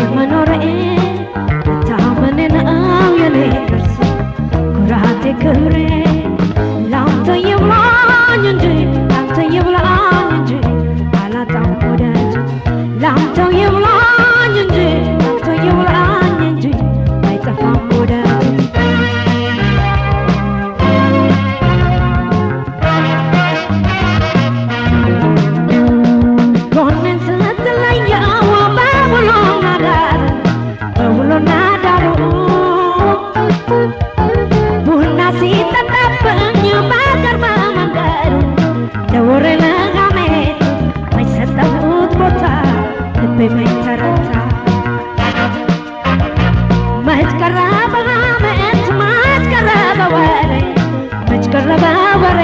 መኖሬ መታመኔ ነው የኔ ቅርስ ኩራቴ ክብሬ ላንተ ይብላኝ እንጂ ላንተ ይብላኝ እንጂ አላጣም ወዳጅ ላንተው ይብላኝ እንጂ ላንተው ይብላኝ እንጂ አይጠፋም ወዳጅ ጎኔን ስትለየው በውሎና ዳር በውሎና ዳሩ ቡና ሲጠጣብኝ በቅርብ መንገዱ ለወሬ ለጋሜት ማይሰጠሁት ቦታ ልቤ ማይተረታ መች ቀረበ ሐሜት መች ቀረበ ወሬ መች ቀረበ ወሬ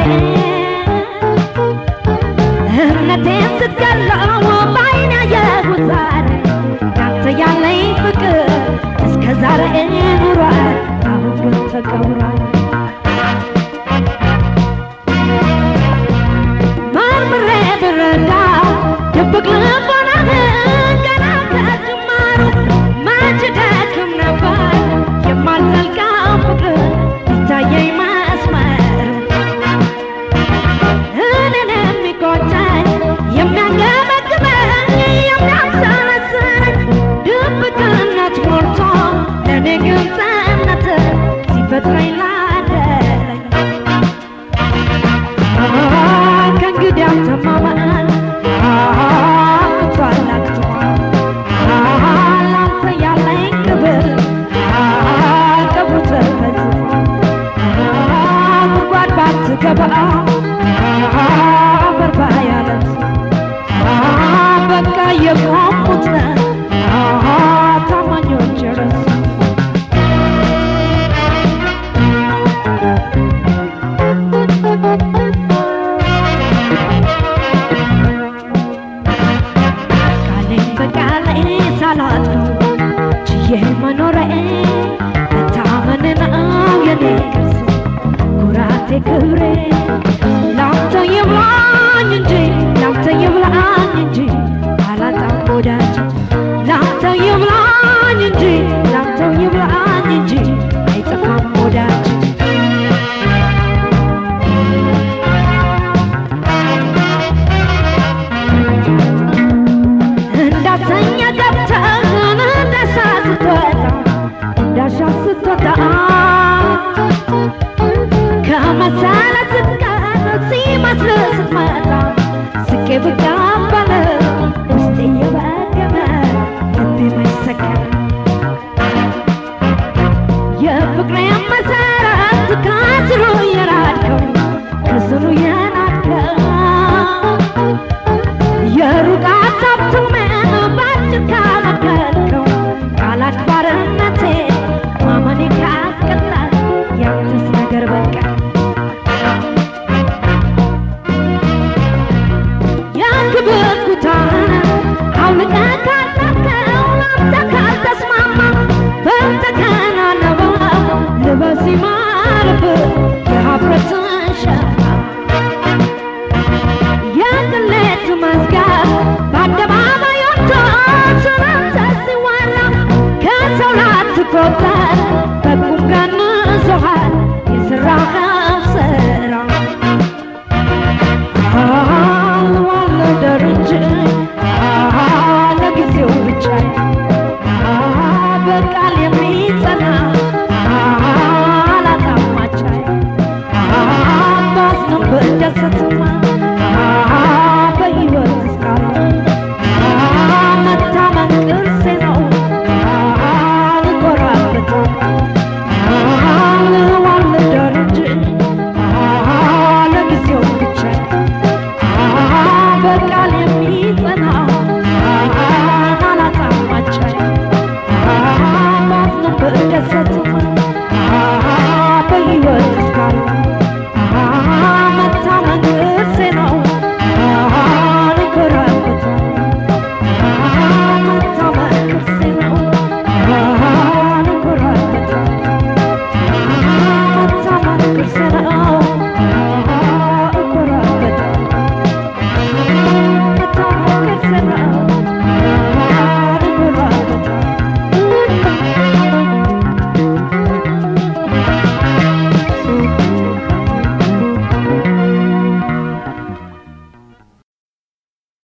እምነቴን ስትገለው በዓይኔ ያየሁት ዛሬ ያንተ ያለኝ ፍቅር እስከ ዛሬ ኑሯል አሁን ግን ተቀብሯል መርምሬ ብረዳ ድብቅ ልቦናህን ገና ከጅማሩ መች ደክም ነበር የማልዘልቀው ፍቅር ይታየኝ መስመር እኔን የሚቆጨኝ የሚያንገበግበኝ የሚያንሰለስለኝ ድብቅነት ሞልቶ ለእኔ ግልጽነት ሲፈጥረኝ ላደረኝ ከእንግዲህ አልተማመን አቅቷል አቅቷል ላንተ ያለኝ ክብር ክብሩ ተፈጽሟል ጉድጓድ ባትገባ በርባ ያለት በቃ የቆሙት ነህ ታማኞች ረሱ ቃሌን በቃሌ ሳላጥፍ ችዬ መኖሬ መታመን ነው የኔ ቅርስ ኩራቴ ክብሬ ላንተ ይብላኝ እንጂ ላንተ ይብላኝ እንጂ አላጣም ወዳጅ ላንተ ይብላኝ እንጂ ላንተ ይብላኝ እንጂ አይጠፋም ወዳጅ እንዳተኛ ገብተህ እንዳሻ ስትወጣ እንዳሻ ስትወጣ ከመሰለ ስትቀር ሲመስል ስትመጣ ስቄ ብቀበል ውስጤ እየበገነ ልቤ መሰከረ የፍቅሬን መሰረት ከስሩ የናድከው ከስሩ የናድከው የሩቅ ሀሳብ ትውመን ባጭር ካመከልከው ቃል አክባርነቴ ማመኔ ካስቀጣል ያንተስ ነገር በቃ የክብር ኩታን አውልቀህ ካላከው ላንተ ካልተስማማ በተከናነበው ልበስ ይማርብህ የሀፍረትን ሸማ የቅሌት መዝገብ በአደባባይ ወጥቶ ስላንተ ሲወራ ከሰው ላትቆጣ